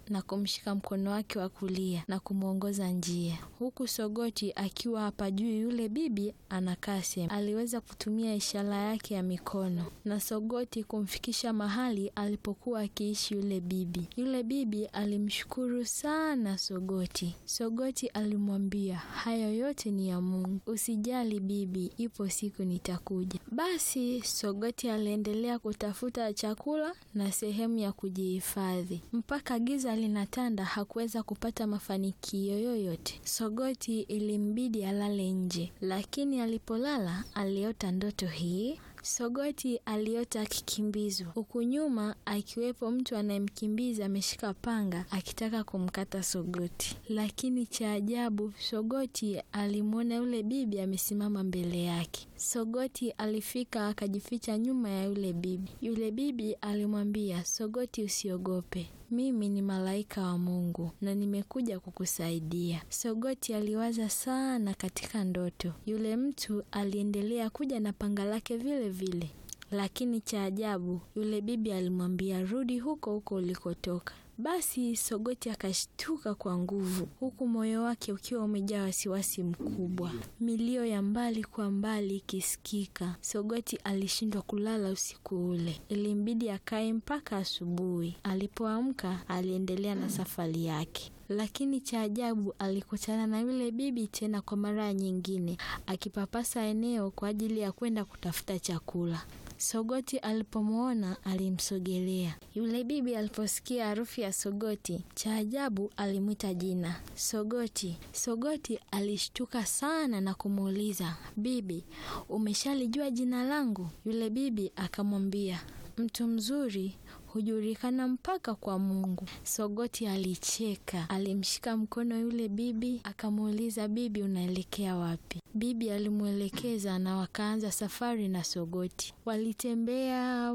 na kumshika mkono wake wa kulia na kumwongoza njia, huku Sogoti akiwa hapa juu. Yule bibi anakaa sehemu, aliweza kutumia ishara yake ya mikono na Sogoti kumfikisha mahali alipokuwa akiishi yule bibi. Yule bibi alimshukuru sana Sogoti. Sogoti alimwambia hayo yote ni ya Mungu, usijali bibi, ipo siku nitakuja. Basi Sogoti aliendelea kutafuta chakula na sehemu ya kujihifadhi mpaka giza linatanda. Hakuweza kupata mafanikio yoyote. Sogoti ilimbidi alale nje, lakini alipolala aliota ndoto hii. Sogoti aliota akikimbizwa, huku nyuma akiwepo mtu anayemkimbiza ameshika panga akitaka kumkata Sogoti. Lakini cha ajabu, Sogoti alimwona yule bibi amesimama mbele yake. Sogoti alifika akajificha nyuma ya yule bibi. Yule bibi alimwambia Sogoti, usiogope, mimi ni malaika wa Mungu na nimekuja kukusaidia. Sogoti aliwaza sana katika ndoto. Yule mtu aliendelea kuja na panga lake vile vile, lakini cha ajabu, yule bibi alimwambia rudi huko huko ulikotoka. Basi Sogoti akashtuka kwa nguvu, huku moyo wake ukiwa umejaa wasiwasi mkubwa, milio ya mbali kwa mbali ikisikika. Sogoti alishindwa kulala usiku ule, ilimbidi akae mpaka asubuhi. Alipoamka aliendelea na safari yake, lakini cha ajabu alikutana na yule bibi tena kwa mara nyingine, akipapasa eneo kwa ajili ya kwenda kutafuta chakula. Sogoti alipomwona alimsogelea. Yule bibi aliposikia harufu ya Sogoti, cha ajabu alimwita jina Sogoti. Sogoti alishtuka sana na kumuuliza, bibi, umeshalijua jina langu? Yule bibi akamwambia, mtu mzuri hujulikana mpaka kwa Mungu. Sogoti alicheka, alimshika mkono yule bibi akamuuliza, bibi, unaelekea wapi? Bibi alimwelekeza na wakaanza safari na Sogoti. Walitembea,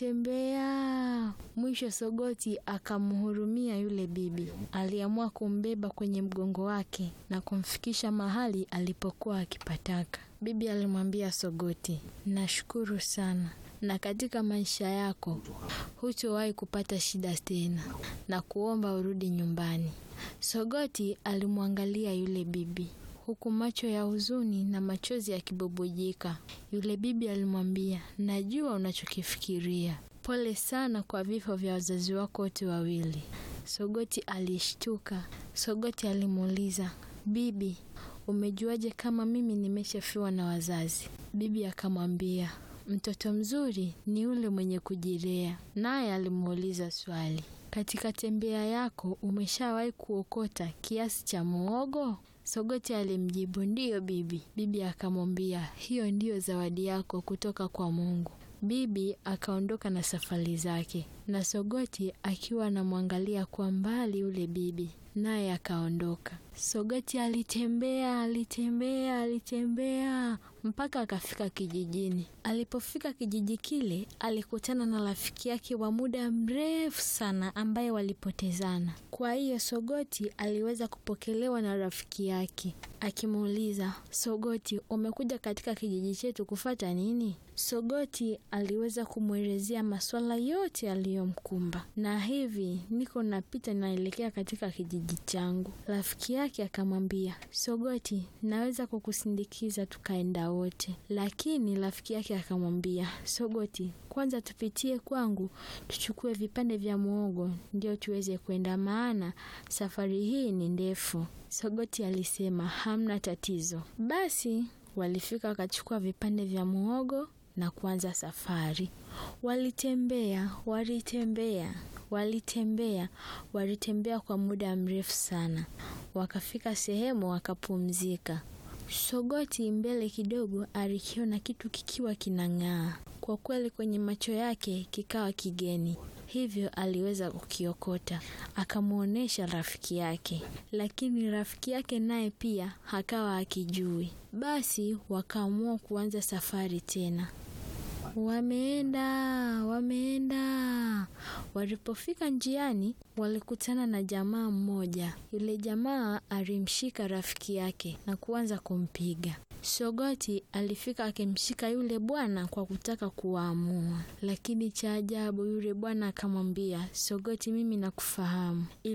walitembea, mwisho Sogoti akamhurumia yule bibi. Aliamua kumbeba kwenye mgongo wake na kumfikisha mahali alipokuwa akipataka. Bibi alimwambia Sogoti, nashukuru sana na katika maisha yako hutowahi kupata shida tena, na kuomba urudi nyumbani. Sogoti alimwangalia yule bibi huku macho ya huzuni na machozi yakibubujika. Yule bibi alimwambia, najua unachokifikiria. Pole sana kwa vifo vya wazazi wako wote wawili. Sogoti alishtuka. Sogoti alimuuliza, bibi, umejuaje kama mimi nimeshafiwa na wazazi? Bibi akamwambia, mtoto mzuri ni ule mwenye kujilea. Naye alimuuliza swali, katika tembea yako umeshawahi kuokota kiasi cha muogo? Sogoti alimjibu, ndiyo bibi. Bibi akamwambia, hiyo ndiyo zawadi yako kutoka kwa Mungu. Bibi akaondoka na safari zake, na Sogoti akiwa anamwangalia kwa mbali yule bibi, naye akaondoka. Sogoti alitembea, alitembea, alitembea mpaka akafika kijijini. Alipofika kijiji kile, alikutana na rafiki yake wa muda mrefu sana ambaye walipotezana. Kwa hiyo Sogoti aliweza kupokelewa na rafiki yake akimuuliza, Sogoti, umekuja katika kijiji chetu kufata nini? Sogoti aliweza kumwelezea masuala yote yaliyomkumba, na hivi niko napita naelekea katika kijiji changu. Rafiki yake akamwambia, Sogoti, naweza kukusindikiza tukaenda wote. Lakini rafiki yake akamwambia, Sogoti, kwanza tupitie kwangu tuchukue vipande vya muogo ndio tuweze kwenda, maana safari hii ni ndefu. Sogoti alisema hamna tatizo. Basi walifika wakachukua vipande vya muogo na kuanza safari. Walitembea, walitembea, walitembea, walitembea kwa muda mrefu sana. Wakafika sehemu wakapumzika. Sogoti mbele kidogo alikiona kitu kikiwa kinang'aa. Kwa kweli kwenye macho yake kikawa kigeni, hivyo aliweza kukiokota akamwonyesha rafiki yake, lakini rafiki yake naye pia hakawa akijui. Basi wakaamua kuanza safari tena. Wameenda, wameenda. Walipofika njiani, walikutana na jamaa mmoja. Yule jamaa alimshika rafiki yake na kuanza kumpiga. Sogoti alifika akimshika yule bwana kwa kutaka kuwaamua, lakini cha ajabu yule bwana akamwambia, Sogoti, mimi nakufahamu